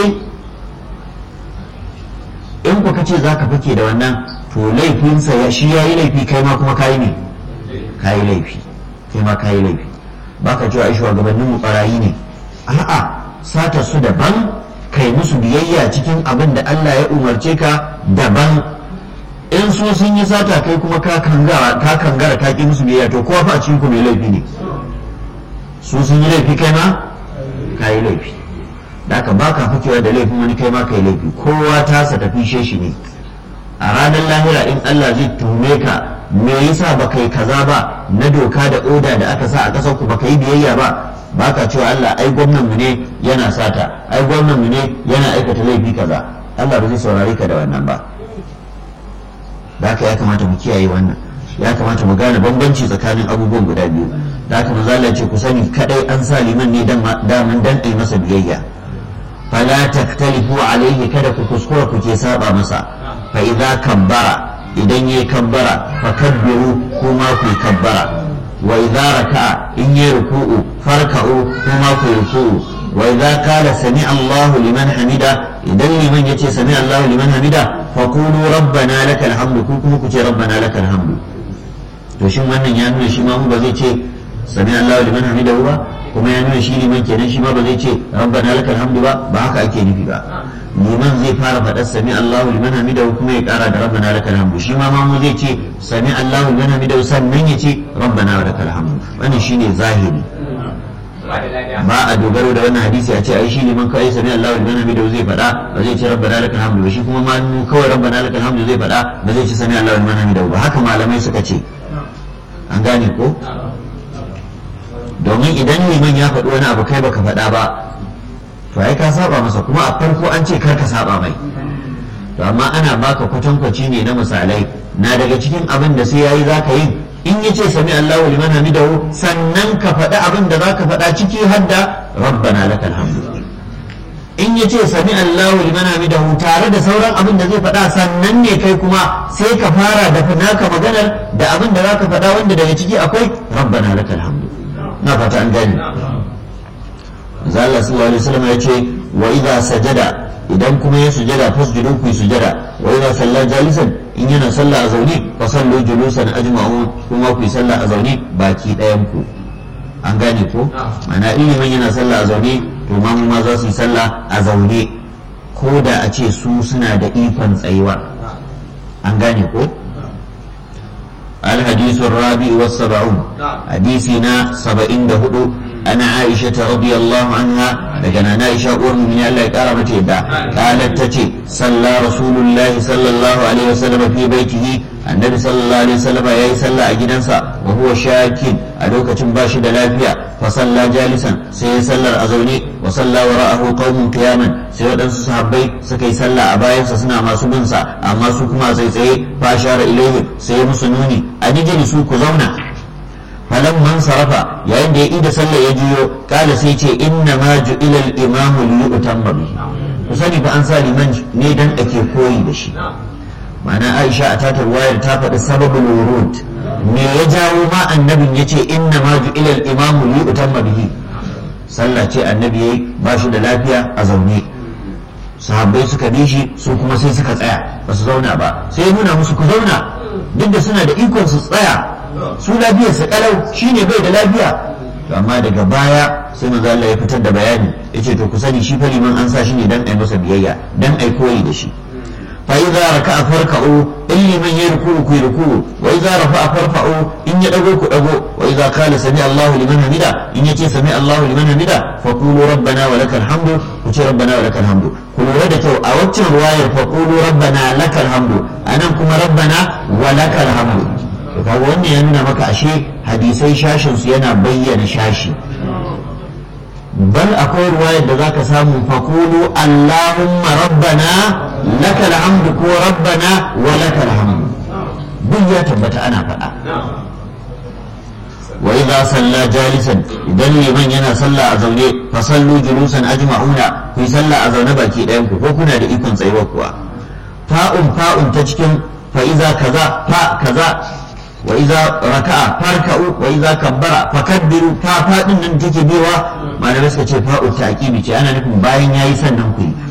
daidai in ku kace za ka fake da wannan to laifinsa ya shi ya yi laifi kai ma kuma kayi ne kayi laifi kai ma kayi laifi ba ka cewa ai shugabannin mu barayi ne a'a sata su daban kai musu biyayya cikin abin da Allah ya umarce ka daban in su sun yi sata kai kuma ka kangara ka kangara ka ki musu biyayya to kowa fa a cikin ku mai laifi ne su sun yi laifi kai ma kayi laifi da aka baka fakewa da laifin wani kai ma kai laifi kowa tasa tafi shi ne a ranar lahira in Allah zai tuhume ka me yasa baka yi kaza ba na doka da oda da aka sa a ƙasar ku baka yi biyayya ba baka cewa Allah ai gwamnan mu ne yana sata ai gwamnan mu ne yana aikata laifi kaza Allah ba zai saurare ka da wannan ba da haka ya kamata mu kiyaye wannan ya kamata mu gane bambanci tsakanin abubuwan guda biyu da haka manzo Allah ce ku sani kadai an sa liman ne dan daman dan ai masa biyayya fala taktalifu alaihi kada ku kuskura ku ke saba masa fa idza kabbara idan yayi kabbara fa kabbiru kuma ku kabbara wa idza raka'a in yayi ruku'u farka'u kuma ku ruku'u wa idza qala sami Allahu liman hamida idan liman yace sami Allahu liman hamida fa qulu rabbana lakal hamdu ku kuma ku ce rabbana lakal hamdu to shin wannan ya nuna shi ma mu ba zai ce sami Allahu liman hamidahu ba kuma ya nuna shi liman kenan shi ma ba zai ce rabbana lakal hamdu ba ba haka ake nufi ba liman zai fara faɗar sami Allahu liman hamidahu kuma ya ƙara da rabbana lakal hamdu shi ma mamu zai ce sami Allahu liman hamidahu sannan ya ce rabbana lakal hamdu wannan shine zahiri ba a dogaro da wannan hadisi a ce ai shi liman kawai sami Allahu liman hamidahu zai faɗa ba zai ce rabbana lakal hamdu ba shi kuma mamu kawai rabbana lakal hamdu zai faɗa ba zai ce sami Allahu liman hamidahu ba haka malamai suka ce an gane ko domin idan liman ya faɗi wani abu kai baka faɗa ba to ai ka saba masa kuma a farko an ce kar ka saba mai to amma ana baka kwatankwaci ne na misalai na daga cikin abin da sai yayi zaka yi in yace sami Allahu liman hamidahu sannan ka faɗi abin da zaka faɗa ciki har da rabbana lakal hamdu in yace sami Allahu liman hamidahu tare da sauran abin da zai faɗa sannan ne kai kuma sai ka fara da naka maganar da abin da zaka faɗa wanda daga ciki akwai rabbana lakal hamdu na fata an gani Allah sallallahu alaihi wasallam ya ce wa idza sajada idan kuma ya sujada fasjudu ku sujada wa idza salla jalisan in yana sallah a zaune fa sallu julusan ajma'u kuma ku sallah a zaune baki ɗayan ku an gane ko mana ilimin yana sallah a zaune to ma mu ma za su yi sallah a zaune ko da a ce su suna da ikon tsayuwa an gane ko الحديث الرابع والسبعون حديثنا سبعين دهدو أنا عائشة رضي الله عنها لكن أنا عائشة أم من الله كرمت يدا قالت تتي صلى رسول الله صلى الله عليه وسلم في بيته النبي صلى الله عليه وسلم يا صلى أجنسا وهو شاكين أدوك تنباشي دلافيا فصلى جالسا سي صلى أزوني وصلى وراءه قوم قياما سي ودنس صحابي سكي صلى أبايا سسنا ما سبنسا أما سكما سي سي فأشار إليه سي مسنوني أججل سوك زونا falan man sarafa yayin da ya ida sallah ya juyo kala sai ce inna ma ju'ila al-imam li yutamma bihi ku sani fa an sa liman ne dan ake koyi da shi ma'ana Aisha a tatar wayar ta faɗi sababul wurud me ya jawo ma annabin yace inna ma ju'ila al-imam li yutamma bihi sallah ce annabi yayi ba shi da lafiya a zaune sahabbai suka bi shi su kuma sai suka tsaya ba su zauna ba sai ya nuna musu ku zauna duk da suna da ikon su tsaya su lafiyar sa kalau shine bai da lafiya to amma daga baya sai manzo Allah ya fitar da bayani yace to ku sani shi fa liman an sa shi ne dan ai masa biyayya dan ai koyi da shi fa idza raka'a farka'u in liman ya ruku ku ruku wa idza rafa'a farfa'u in ya dago ku dago wa idza qala sami Allahu liman hamida in yace sami Allahu liman hamida fa qulu rabbana wa lakal hamdu ku ce rabbana wa lakal hamdu ku lura da kyau a waccan ruwayar fa qulu rabbana lakal hamdu anan kuma rabbana wa lakal hamdu kaga wannan ya nuna maka ashe hadisai shashin su yana bayyana shashi bal akwai ruwayar da zaka samu faqulu allahumma rabbana lakal hamdu ko rabbana wa lakal hamdu duk ya tabbata ana faɗa wa idza salla jalisan idan liman yana sallah a zaune fa sallu julusan ajma'una ku sallah a zaune baki ɗayan ku ko kuna da ikon tsayuwa kuwa fa'un fa'un ta cikin fa iza kaza fa kaza wa iza raka'a farka'u wa iza kabbara fakabbiru fa fadin nan take biwa malamai suka ce fa'u ta'qibi ce ana nufin bayan yayi sannan ku yi